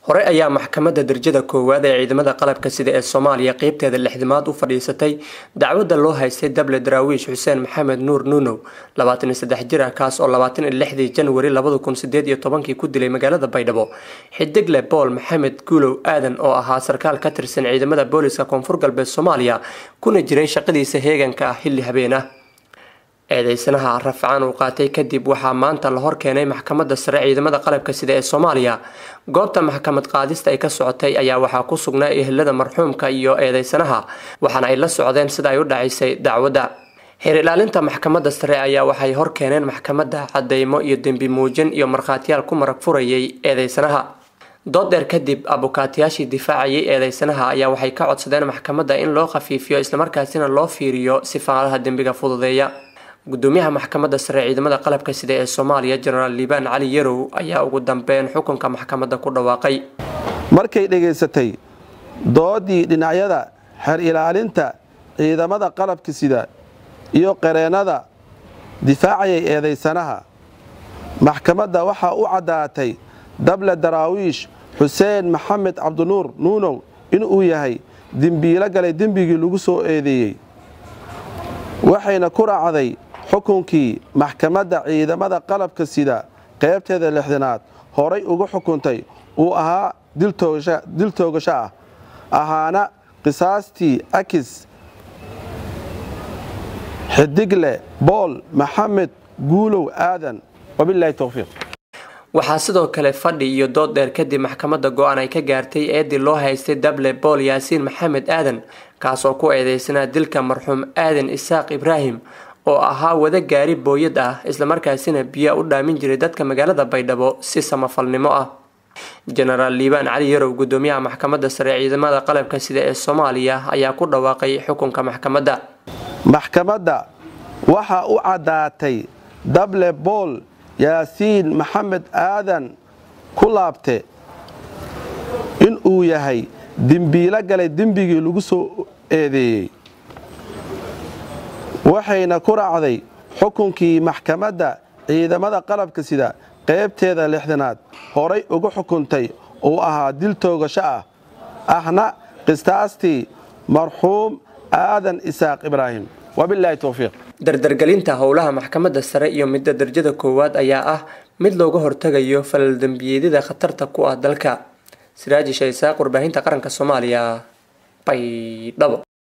hore ayaa maxkamadda darajada koowaad ee ciidamada qalabka sida ee soomaaliya qeybteeda lixdimaad u fadhiisatay dacwadda loo haystay dable daraawiish xuseen maxamed nuur nuunow labaatan iyo saddex jir ah kaas oo labaatan iyo lixdii janwari labada kun sideed iyo tobankii ku dilay magaalada baydhabo xidigle bool maxamed guulow aadan oo ahaa sarkaal ka tirsan ciidamada booliska koonfur galbeed soomaaliya kuna jiray shaqadiisa heeganka ah xilli habeen ah eedeysanaha rafcaan uu qaatay kadib waxaa maanta la hor keenay maxkamadda sare ciidamada qalabka sida ee soomaaliya goobta maxkamad qaadista ay ka socotay ayaa waxaa ku sugnaa ehelada marxuumka iyo eedeysanaha waxaana ay la socdeen sida ay u dhacaysay dacwadda xeer ilaalinta maxkamadda sare ayaa waxay hor keeneen maxkamadda cadeymo iyo dembi muujin iyo markhaatiyaal ku marag furayay eedeysanaha dood dheer kadib abukaatiyaashii difaacayay eedeysanaha ayaa waxay ka codsadeen maxkamadda in loo khafiifiyo islamarkaasina loo fiiriyo sifaalaha dembiga fududeeya gudoomiyaha maxkamadda sare ciidamada qalabka sida ee soomaaliya jenaraal liibaan cali yarow ayaa ugu dambeyn xukunka maxkamadda ku dhawaaqay markay dhegaysatay doodii dhinacyada xeer ilaalinta ciidamada qalabka sida iyo qareennada difaacayay eedaysanaha maxkamadda waxaa u caddaatay dable daraawiish xuseen maxamed cabdinuur nuunow inuu yahay dembiilo galay dembigii lagu soo eedeeyey waxayna ku raacday xukunkii maxkamadda ciidamada qalabka sida qaybteeda lixdanaad horay ugu xukuntay uu ahaa dil toogasho ah ahaana qisaastii akis xidigle bool maxamed guulow aadan wabilaahi towfiiq waxaa sidoo kale fadhi iyo dood dheer kadib maxkamadda go-aan ay ka gaartay eedii loo haystay dable bool yaasiin maxamed aadan kaasoo ku eedeysanaa dilka marxuum aadan isaaq ibraahim oo ahaa wada gaari booyad ah islamarkaasina biyaa u dhaamin jiray dadka magaalada baydhabo si samafalnimo ah jenaraal liibaan cali yarow gudoomiyaha maxkamadda sare ciidamada qalabka sida ee soomaaliya ayaa ku dhawaaqay xukunka maxkamadda maxkamadda waxaa u caddaatay dable bool yaasiin maxamed aadan ku laabte inuu yahay dembiilo galay dembigii lagu soo eedeeyey waxayna ku raacday xukunkii maxkamadda ciidamada qalabka sida qaybteeda lixdanaad horay ugu xukuntay uu ahaa dil toogasho ah ahna qistaastii marxuum aadan isaaq ibraahim wabilaahi towfiiq dardargelinta howlaha maxkamadda sare iyo midda darajada koowaad ayaa ah mid looga hortagayo falal dembiyeedyada khatarta ku ah dalka siraaji shaysaaq warbaahinta qaranka soomaaliya baydhabo